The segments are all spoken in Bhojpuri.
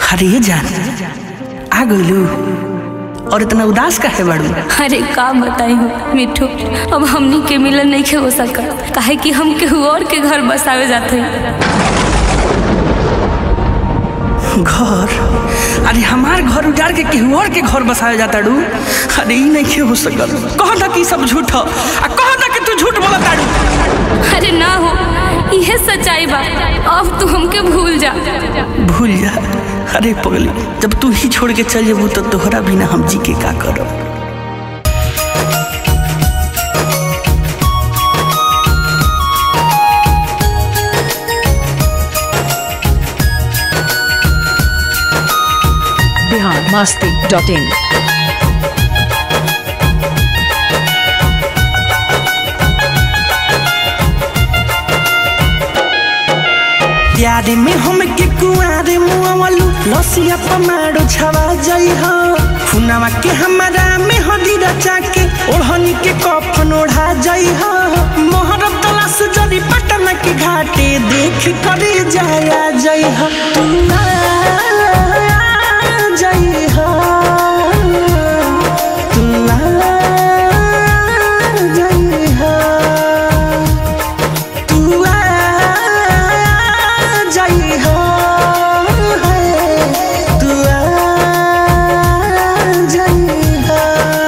खरिए जान आ गइलू और इतना उदास काहे बाड़ू अरे का बताई हो मिठू अब हमनी के मिलन नहीं हो सका काहे कि हम केहू और के घर बसावे जाते घर अरे हमार घर उजाड़ के केहू और के घर बसावे जाता डू अरे ई नहीं हो सकल कह दा कि ई सब झूठ ह आ कह दा कि तू झूठ बोलत ताड़ू अरे ना हो यह सच्चाई बा अब तू हमके भूल जा भूल जा अरे पगली जब तू ही छोड़ के चल जेबू तो तोहरा बिना हम जी के का करब बिहार मस्ती डॉट इन प्यारे में हम के कुआरे मुआवलू लसिया पमाड़ो छवा जाई हो फुनावा के हमारा में हदी रचा के ओढ़नी के कफन ओढ़ा जाई हो मोहरब तलाश जरी पटना के घाटे देख करे जाया जाई हो तू आ जाई हो तू आ जाई हो तू आ जाई हो तू आ जाई हो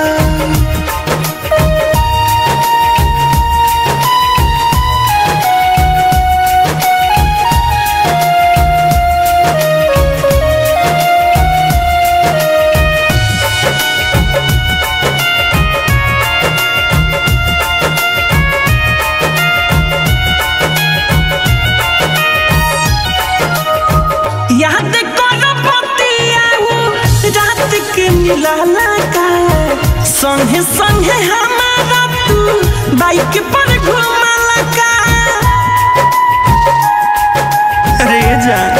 याद करो बतियाऊ रात के मिलाला का संगे संगे हमारा तू बाइक पर घुमाला का अरे जान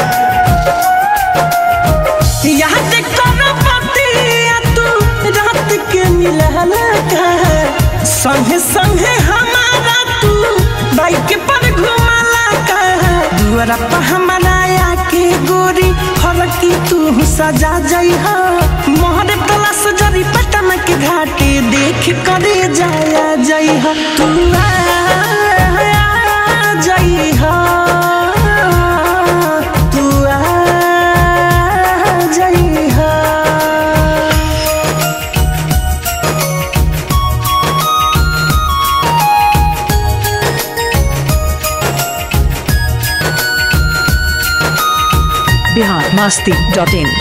याद करो बतिया तू रात के मिलाला का संगे संगे हमारा तू बाइक पर घुमाला का दुआरा पर हमारा आके गोरी फरकी तू सजा जाई हो मोहरे तलाश जरी पटना के घाटे देख करे जाया जाई हो तू आ जाई हो तू आ जाई हो बिहार मस्ती डॉट इन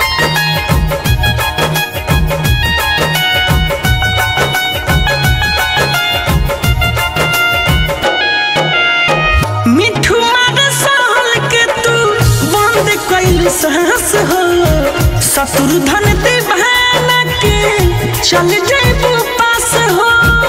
मिठू मार सहल के तू बंद कैल साहस हो ससुर धन दीवाना के चल जेबू पास हो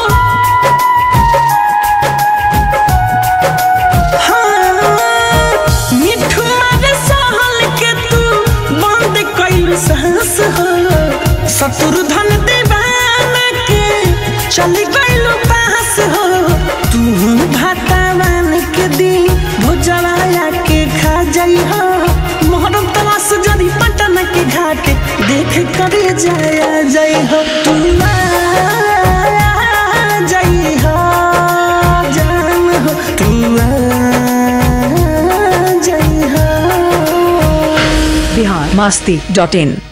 हाँ, मिठू मार सहल के तू बंद कैल साहस हो ससुर धन दीवाना के चल गइल पास हो तू भातावान के दी भुजवाया के खा जाई हो मोहरम तलाश जरी पटना के घाट देख करे जाया जाई हो तू आ जाई हो जान हो तू आ जाई हो बिहार मस्ती डॉट इन